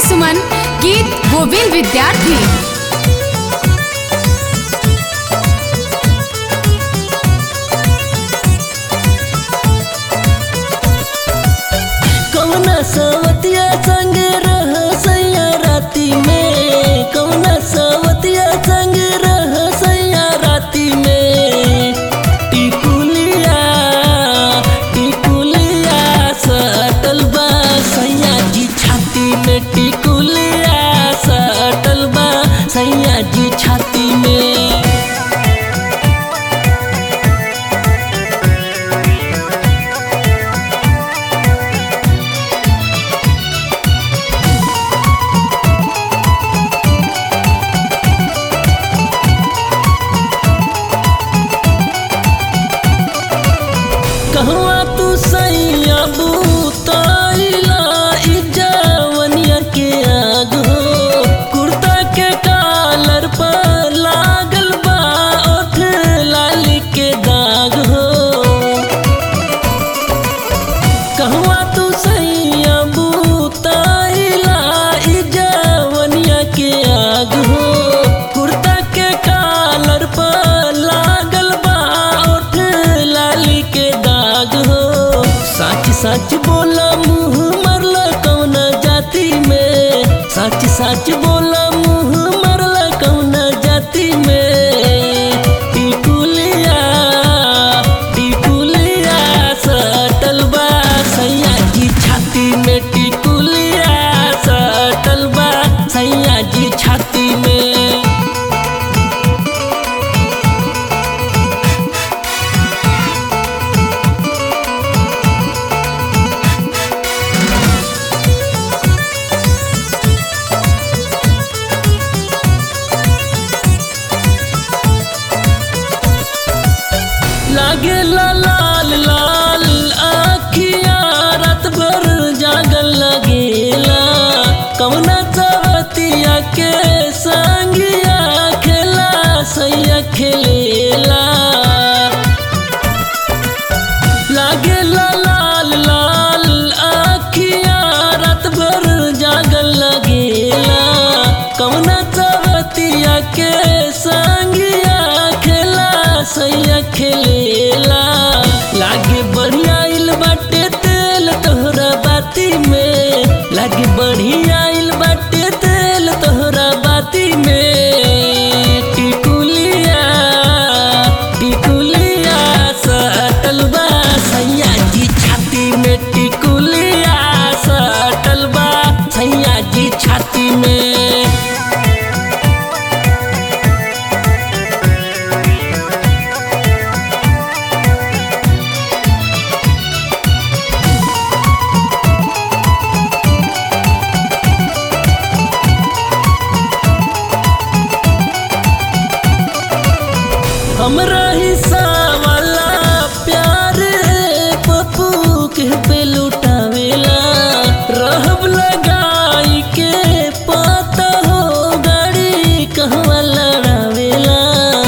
सुमन गीत गोविंद विद्यार्थी कवना सवतिया संग रह सैया राती में कवना सवतिया संग रह सैया राती में टिकुलिया टिकुलिया सटल बा सैया जी छाती में टिकुलिया सटल बा सैया जी छाती में कहवा तू सैया बूताइला इ जवनिया के आग हो कुर्ता के कालर पर लागल बा ओठ लाली के दाग हो कहवा तू सैया बूताइला इ जवनिया के आग हो कुर्ता के कालर पर लागल बा ओठ लाली के दाग हो सच सच बोला मुँह मरल कौन जाति में सच सच बोला मुँह मरल कौन जाति में टिकुलिया टिकुलिया सटल बा सैया जी छाती में टिकुलिया सटल बा सैया जी छाती में लागे ला लाल लाल आखिया रात भर जागल लगेला कवना चवतिया के संगिया खेला सैया खेलेला लागे ला लाल लाल आखिया रात भर जागल लगेला कवना चवतिया के संगिया खेला सैया खेलेला लागे बढ़िया इल बाटे तेल तोहरा बाती में लागे बढ़िया इल बाटे तेल तोहरा बाती में टिकुलिया टिकुलिया सटल बा सैया जी छाती में टिकुलिया सटल बा सैया जी छाती में हमरा हिस्सा वाला प्यार पप्पू के पे लुटावेला रहब लगाई के पता हो गाड़ी कहवा लड़ावेला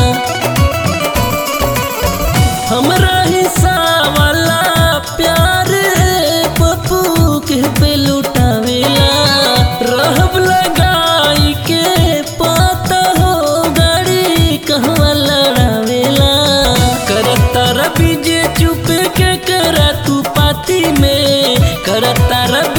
हमरा हिस्सा वाला प्यार पप्पू के पे लुटावेला रहब लगाई के पता हो गाड़ी कहवा लड़ावेला करता रबी जे चुप के करा तू पाती में करता रबी